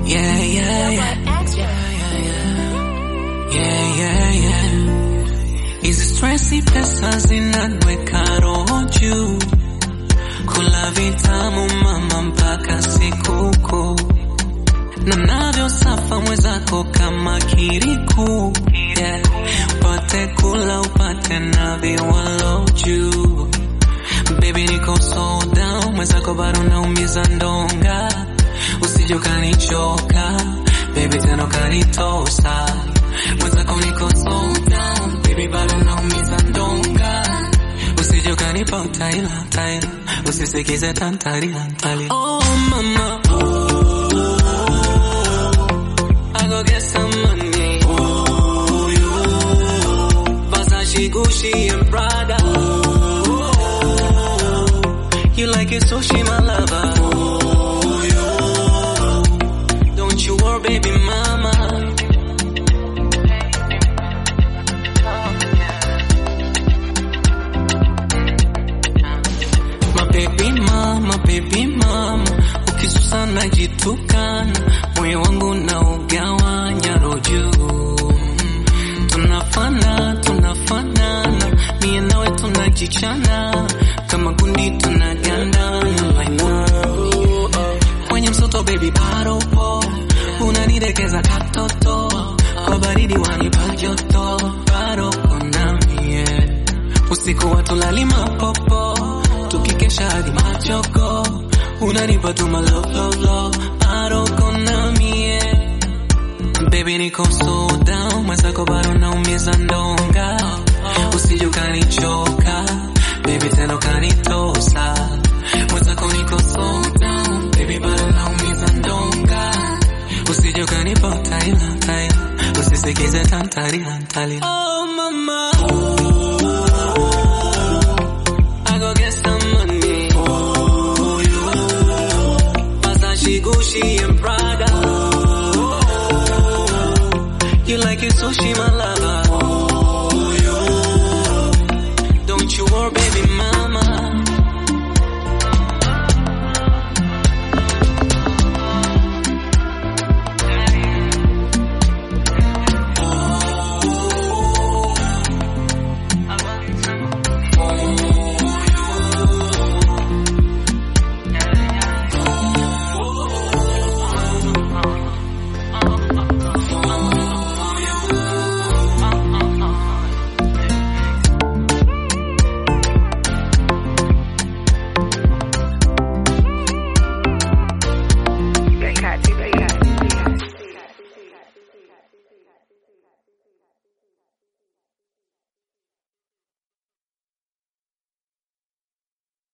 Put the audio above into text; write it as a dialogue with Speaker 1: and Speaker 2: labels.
Speaker 1: Yeah, yeah, yeah. Yeah, yeah, yeah. Hizi stressi pesa zinanweka roho juu, kula vitamu mama mpaka sikukuu, na navyo safa mwenzako kama kiriku yeah. Upate kula upate na viwalo juu, baby niko so down, mwenzako bado naumiza ndonga, usije ukanichoka baby tena ukanitosa mwenzako niko so down baby bado naumiza ndonga usije ukanipa utaila taila usisikize tantalila ntalila oh mama I go get some money Versace Gucci and Prada You like it sushi my lover Don't you worry baby mama My baby mama, baby mama, ukisusa najitukana, moyo wangu na ugawanya roju. Tunafana, tunafanana, mie nawe tunajichana, kama gundi tunagandana like wow. Kwenye msoto baby bado po, unanidekeza katoto, kwa baridi wanipa joto, bado kona mie usiku watulali mapopo tukikesha hadi machoko unanipa tu love love love bado kona mie baby niko so down mwenzako bado naumiza ndonga usije ukanichoka baby tena ukanitosa mwenzako niko so down baby bado naumiza ndonga usije ukanipa utaila taila usisikize tantalila ntalila oh mama I go get some money. Versace, Gucci, and Prada. You like it sushi, my lover.